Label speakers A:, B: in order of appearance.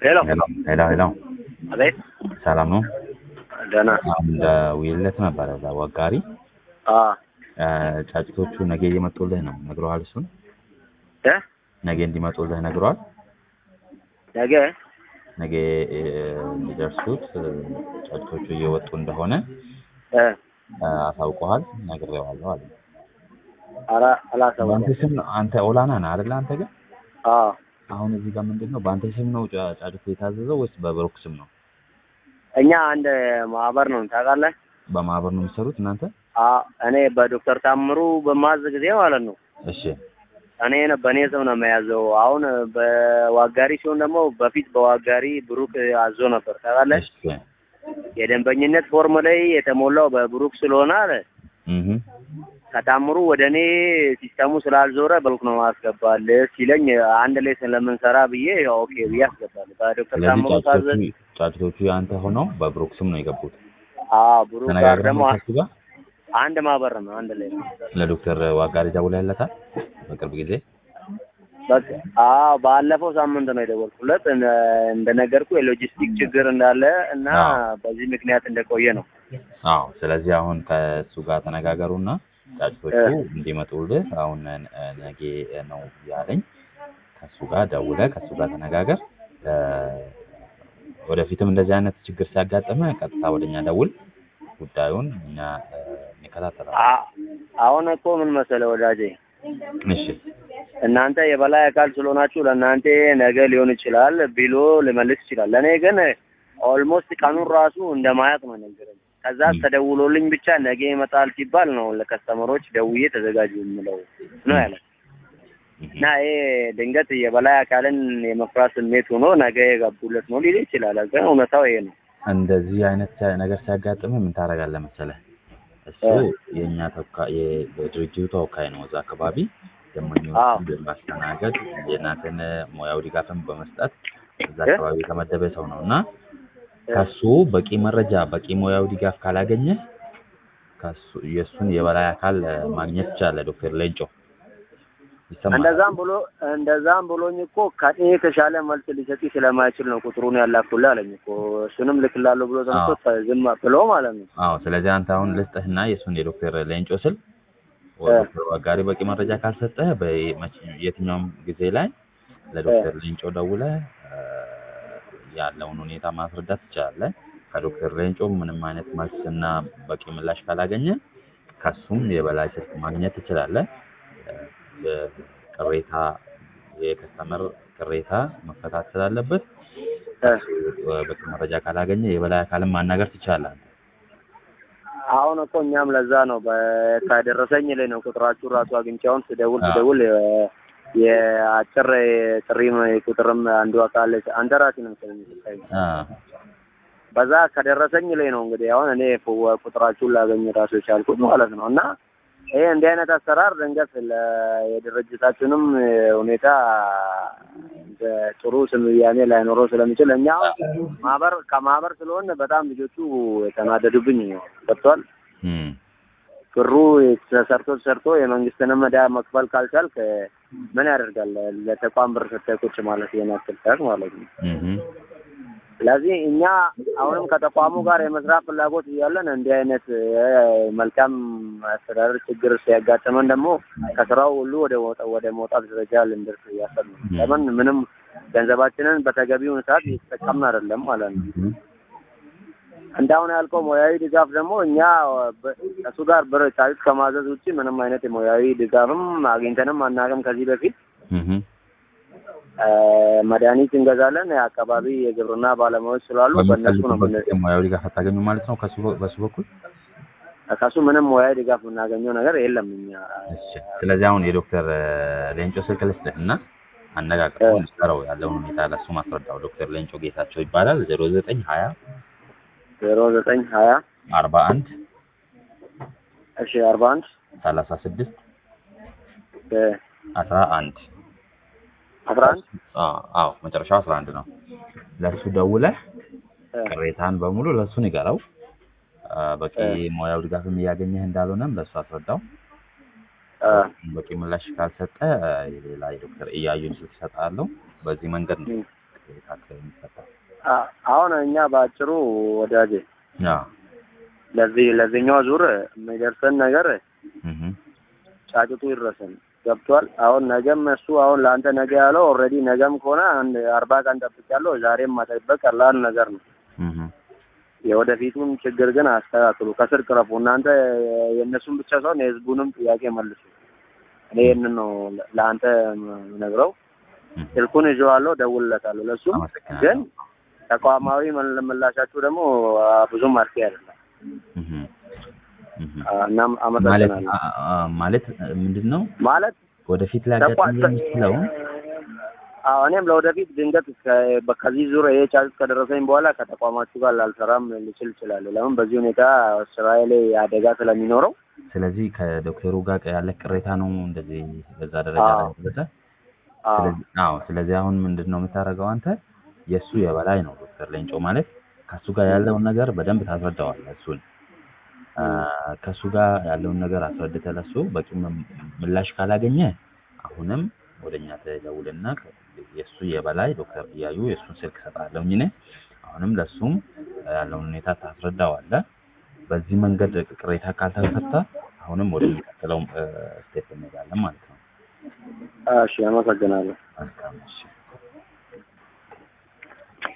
A: ሄሎ
B: ሄሎ ሄሎ ሄሎ
A: አቤት
B: ሰላም ነው?
A: ደህና
B: እንደ ውይለት ነበረ እዛ ወጋሪ
A: አ
B: ጫጭቶቹ ነገ እየመጡልህ ነው ነግረዋል። እሱን
A: እ
B: ነገ እንዲመጡልህ ነግረዋል።
A: ነገ
B: ነገ እ፣ እንዲደርሱት እ፣ ጫጭቶቹ እየወጡ እንደሆነ
A: እ
B: እ፣ አሳውቀዋል። ነግሬዋለሁ አለ።
A: ኧረ አላሰብኩም።
B: በአንተ ስም ነው አንተ ኦላና ነህ አይደለ? አንተ ግን
A: አ
B: አሁን እዚህ ጋር ምንድን ነው በአንተ ስም ነው ጫ- ጫጭቱ የታዘዘው ወይስ በብሩክ ስም ነው?
A: እኛ አንድ ማህበር ነው ታውቃለህ?
B: በማህበር ነው የሚሰሩት እናንተ?
A: አ እኔ በዶክተር ታምሩ በማዝ ጊዜ ማለት ነው
B: እሺ
A: እኔ ነ- በእኔ ስም ነው የመያዘው። አሁን በዋጋሪ ሲሆን ደግሞ በፊት በዋጋሪ ብሩክ አዞ ነበር ታውቃለህ?
B: እሺ
A: የደንበኝነት ፎርም ላይ የተሞላው በብሩክ ስለሆነ አለ
B: እህ
A: ከታምሩ ወደ እኔ ሲስተሙ ስላልዞረ በልክ ነው ማስገባል ሲለኝ አንድ ላይ ስለምንሰራ ብዬ ያው ኦኬ ብዬ አስገባል። በዶክተር
B: ስለዚህ
A: ታምሩ ታዘዝ
B: ጫጭቶቹ ጫጭቶቹ የአንተ ሆነው በብሩክ ስም ነው የገቡት።
A: አዎ ብሩክ ጋር
B: ተነጋግረን
A: ደግሞ
B: ነው ከሱ ጋር
A: አንድ ማህበር ነው አንድ ላይ ነው።
B: ለዶክተር ዋጋሪ ደውለህለታል በቅርብ ጊዜ?
A: በቃ አዎ ባለፈው ሳምንት ነው የደወልኩለት እንደ- እንደነገርኩ የሎጂስቲክ ችግር እንዳለ እና
B: አዎ።
A: በዚህ ምክንያት እንደቆየ ነው።
B: አዎ። ስለዚህ አሁን ከእሱ ጋር ተነጋገሩና ጫጭቶቹ
A: እ።
B: እንዲመጡልህ አሁን እ፣ ነገ ነው ያለኝ። ከእሱ ጋር ደውለህ ከእሱ ጋር ተነጋገር። እ፣ ወደፊትም እንደዚህ አይነት ችግር ሲያጋጥመ ቀጥታ ወደኛ ደውል። ጉዳዩን እኛ እ፣ እንከታተላለን።
A: አ- አሁን እኮ ምን መሰለህ ወዳጄ
B: እሺ
A: እናንተ የበላይ አካል ስለሆናችሁ ለእናንተ ነገ ሊሆን ይችላል ቢሎ ልመልስ ይችላል። ለእኔ ግን ኦልሞስት ቀኑን ራሱ እንደማያውቅ ነው ነገረኝ። ከዛ
B: ም።
A: ተደውሎልኝ ብቻ ነገ ይመጣል ሲባል ነው ለከስተመሮች ደውዬ ተዘጋጁ የምለው ነው ያለ እና ይሄ ድንገት የበላይ አካልን የመፍራት ስሜት ሆኖ ነገ የገቡለት ነው ሊል ይችላል። ግን እውነታው ይሄ ነው።
B: እንደዚህ አይነት ሲያ- ነገር ሲያጋጥም ምን ታደርጋለህ መሰለህ? እሱ
A: እ።
B: የእኛ ተወካይ የድርጅቱ ተወካይ ነው። እዛ አካባቢ
A: አዎ።
B: ደንበኞችን በማስተናገድ የእናንተን ሙያዊ ድጋፍን በመስጠት እዛ
A: እ?
B: አካባቢ የተመደበ ሰው ነው እና ከሱ በቂ መረጃ በቂ ሙያዊ ድጋፍ ካላገኘ ከሱ የእሱን የበላይ አካል እ፣ ማግኘት ይቻላል። ዶክተር ሌንጮ ይሰማል።
A: እንደዛም ብሎ እንደዛም ብሎኝ እኮ ከኔ የተሻለ መልስ ሊሰጥ ስለማይችል ነው ቁጥሩን ያላኩልህ አለኝ እኮ እሱንም ልክላለሁ ብሎ ተነስቶ ዝም ብሎ ማለት ነው።
B: አዎ ስለዚህ አንተ አሁን ልስጥህና የእሱን የዶክተር ሌንጮ ስል
A: እ።
B: ዶክተር ዋጋሪ በቂ መረጃ ካልሰጠህ በመቼ- የትኛውም ጊዜ ላይ ለዶክተር ሌንጮ ደውለህ እ፣ ያለውን ሁኔታ ማስረዳት ትችላለህ። ከዶክተር ሌንጮ ምንም አይነት መልስ እና በቂ ምላሽ ካላገኘ ከሱም የበላይ ስልክ ማግኘት ትችላለህ። እ፣ ቅሬታ የከስተመር ቅሬታ መፈታት ስላለበት ከሱ እ፣ በቂ መረጃ ካላገኘ የበላይ አካልን ማናገር ትችላለህ።
A: አሁን እኮ እኛም ለዛ ነው በ- ከደረሰኝ ላይ ነው ቁጥራችሁ ራሱ አግኝቻውን ስደውል
B: አዎ።
A: ስደውል የ- የአጭር ጥሪ ቁጥርም አንዱ አካል አንተ ራስህ ነው መሰለኝ የሰጠኸኝ።
B: አ፣
A: በዛ ከደረሰኝ ላይ ነው እንግዲህ አሁን እኔ ፍ- ቁጥራችሁን ላገኝ ራሱ የቻልኩት ማለት ነው። እና ይሄ እንዲህ አይነት አሰራር ድንገት ለ- የድርጅታችንም ሁኔታ እንደ ጥሩ ስያሜ ላይኖረው ስለሚችል እኛ አሁን ማህበር ከማህበር ስለሆነ በጣም ልጆቹ የተናደዱብኝ ነው። ገብቶሃል?
B: እም፣
A: ብሩ ተሰርቶ ተሰርቶ የመንግስትንም ዕዳ መክፈል ካልቻልክ ምን ያደርጋል? ለተቋም ብር ሰጥተህ ቁጭ ማለት ይሄን ያክል ሰዓት ማለት ነው።
B: እም፣
A: ስለዚህ እኛ አሁንም ከተቋሙ ጋር የመስራት ፍላጎት እያለን እንዲህ አይነት እ፣ መልካም አስተዳደር ችግር ሲያጋጥመን ደግሞ ከስራው ሁሉ ወደ መውጣ- ወደ መውጣት ደረጃ ልንደርስ እያሰብን ነው። ለምን ምንም ገንዘባችንን በተገቢውን ሰዓት እየተጠቀምን አይደለም ማለት ነው።
B: እም፣
A: እንዳሁን ያልከው ሙያዊ ድጋፍ ደግሞ እኛ በ- ከእሱ ጋር ብር ጫጩት ከማዘዝ ውጭ ምንም አይነት የሙያዊ ድጋፍም አግኝተንም አናውቅም። ከዚህ በፊት
B: እም፣
A: እ፣ መድኃኒት እንገዛለን። የአካባቢ የግብርና ባለሙያዎች ስላሉ በእነሱ ነው
B: በምትፈልጉበት
A: የምን-
B: ጊዜ ሙያዊ ድጋፍ አታገኙ ማለት ነው ከሱ በሱ በኩል።
A: ከሱ ምንም ሙያዊ ድጋፍ የምናገኘው ነገር የለም። እኛ
B: እሺ፣ ስለዚህ አሁን የዶክተር እ፣ ሌንጮ ስልክ ልስጥህ እና አነጋግረው
A: እ።
B: እንዲሰራው ያለውን ሁኔታ ለሱ ማስረዳው። ዶክተር ሌንጮ ጌታቸው ይባላል። ዜሮ ዘጠኝ ሀያ
A: ዜሮ ዘጠኝ ሀያ
B: አርባ አንድ
A: እሺ አርባ አንድ
B: ሰላሳ ስድስት
A: እ፣
B: አስራ አንድ
A: አስራ አንድ
B: አዎ መጨረሻው አስራ አንድ ነው። ለእሱ ደውለህ
A: እ፣
B: ቅሬታን በሙሉ ለእሱ ንገረው። አ፣ በቂ
A: እ።
B: ሙያዊ ድጋፍም እያገኘህ እንዳልሆነም ለእሱ አስረዳው።
A: እ፣
B: በቂ ምላሽ ካልሰጠ አ፣ የሌላ የዶክተር እያዩን ስልክ እሰጥሃለሁ። በዚህ መንገድ ነው።
A: እ።
B: ታክለ የሚፈታው?
A: አ- አሁን እኛ በአጭሩ ወዳጄ
B: አዎ
A: ለዚህ ለዚህኛው ዙር የሚደርሰን ነገር
B: እህ
A: ጫጭቱ ይድረሰን ገብቷል። አሁን ነገም እሱ አሁን ለአንተ ነገ ያለው ኦልሬዲ ነገም ከሆነ አንድ አርባ ቀን ጠብቄያለሁ። ዛሬም መጠበቅ ቀላል ነገር ነው።
B: እህ
A: የወደፊቱን ችግር ግን አስተካክሉ፣ ከስር ቅረፉ። እናንተ የእነሱን ብቻ ሳይሆን የህዝቡንም ጥያቄ መልሱ። እኔ ይህንን ነው ለአንተ ነግረው ስልኩን ይዤዋለሁ፣ ደውልለታለሁ። ለእሱም ግን
B: አመሰግናለሁ።
A: ተቋማዊ መል- ምላሻችሁ ደግሞ አ፣ ብዙም አርኪ አይደለም።
B: እህ እህ
A: አ፣ እናም
B: ማለት
A: አመሰግናለሁ
B: አ- አ- ማለት ምንድን ነው
A: ማለት
B: ወደፊት ሊያጋጥም
A: ተቋ-
B: የሚችለውን
A: አዎ እኔም ለወደፊት ድንገት ከ- በ- ከዚህ ዙር ይሄ ቻርጅ ከደረሰኝ በኋላ ከተቋማችሁ ጋር ላልሰራም ልችል እችላለሁ። ለምን በዚህ ሁኔታ ስራዬ ላይ አደጋ ስለሚኖረው
B: ስለዚህ ከዶክተሩ ጋር ያለ ቅሬታ ነው እንደዚህ በዛ ደረጃ ላይ
A: አዎ።
B: ደረሰ።
A: አዎ
B: ስለዚህ አዎ፣ ስለዚህ አሁን ምንድን ነው የምታደርገው አንተ የእሱ የበላይ ነው ዶክተር ሌንጮ ማለት ከእሱ ጋር ያለውን ነገር በደንብ ታስረዳዋለህ። እሱን አ፣ ከእሱ ጋር ያለውን ነገር አስረድተህ ለእሱ በቂ ም- ምላሽ ካላገኘ አሁንም ወደ እኛ ተደውልና የእሱ የበላይ ዶክተር እያዩ የእሱን ስልክ እሰጥሃለሁኝ እኔ አሁንም ለእሱም ያለውን ሁኔታ ታስረዳዋለህ። በዚህ መንገድ ቅሬታ ካልተፈታ አሁንም ወደሚቀጥለው ስቴፕ እንሄዳለን ማለት ነው።
A: እሺ፣ አመሰግናለሁ።
B: መልካም እሺ።